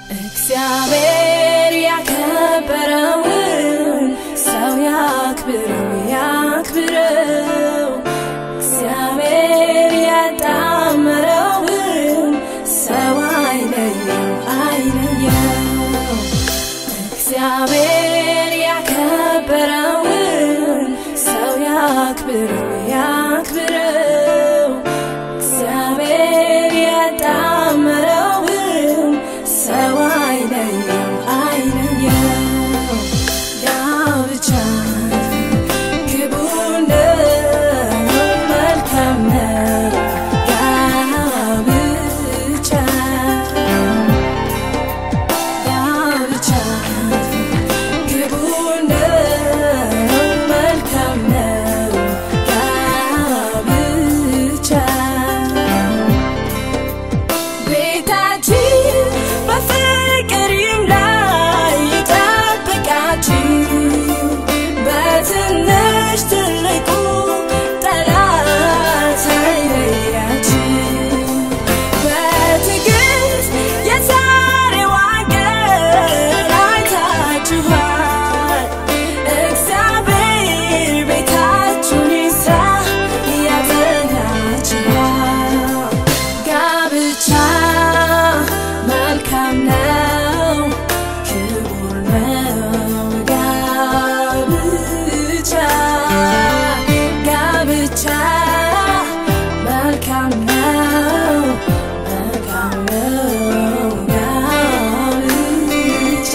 እግዚአብሔር ያከበረውን ሰው ያክብረው ያክብረው። እግዚአብሔር ያጣመረውን ሰው አይለየው አይለየው። እግዚአብሔር ያከበረውን ሰው ያክብረው ያክብረው። እግዚአብሔር ያጣመረውን ሰው አይለየው አይለየው። ጋብቻ ክቡር ነው፣ መልካም ነው። ጋብቻ ጋብቻ ክቡር ነው፣ መልካም ነው። ጋብቻ ቤታችን በፍቅር ይምላ ይጠብቃችሁ በትንሽ ትልቁ ጠላት አይለያችሁ በትዕግስት የዛሬዋን ቀን አይታችኋል እግዚአብሔር ቤታችሁን ይስራ ያጸናችኋል ጋብቻ መልካም ነው፣ ክቡር ነው። ጋብቻ ጋብቻ መልካም ነው፣ መልካም ነው። ጋብቻ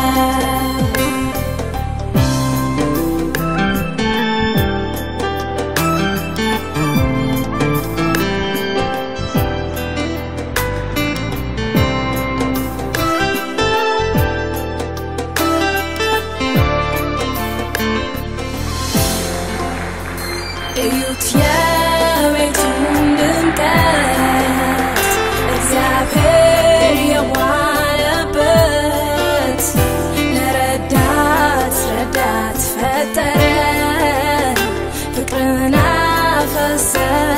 እዩት የቤቱን ድምቀት እግዚአብሔር የዋለበት ለረዳት ረዳት ፈጠረ ፍቅርን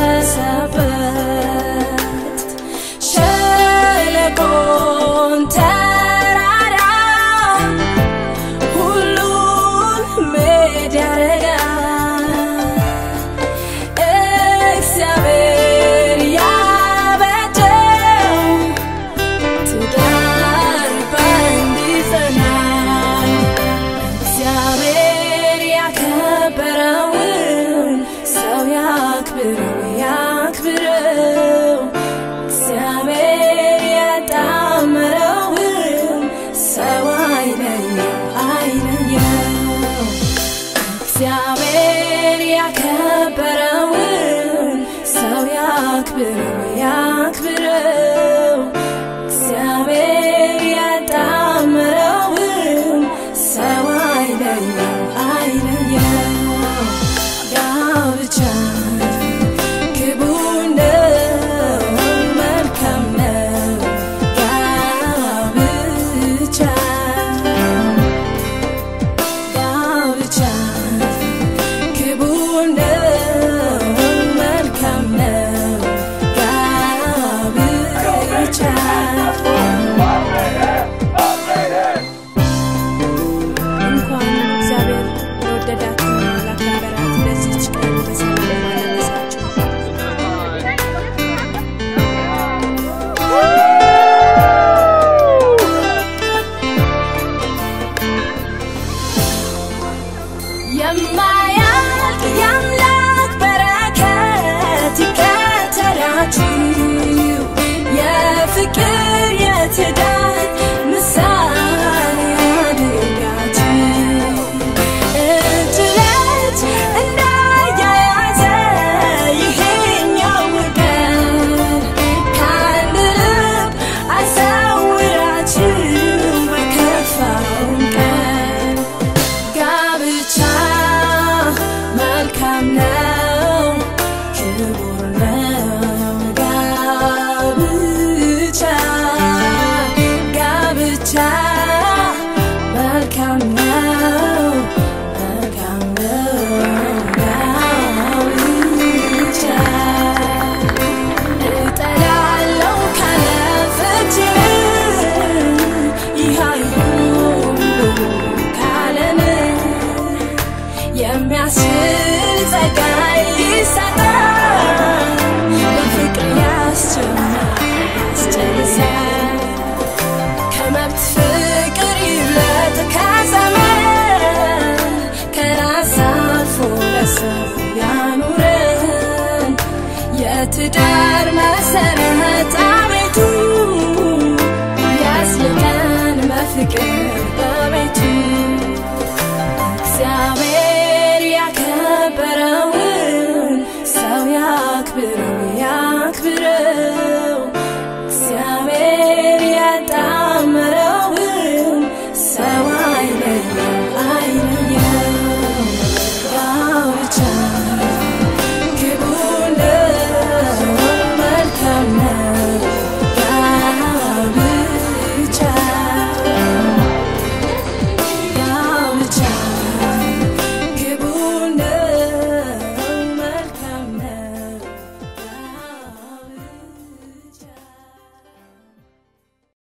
አፈሰሰበት ሸለቆን ተ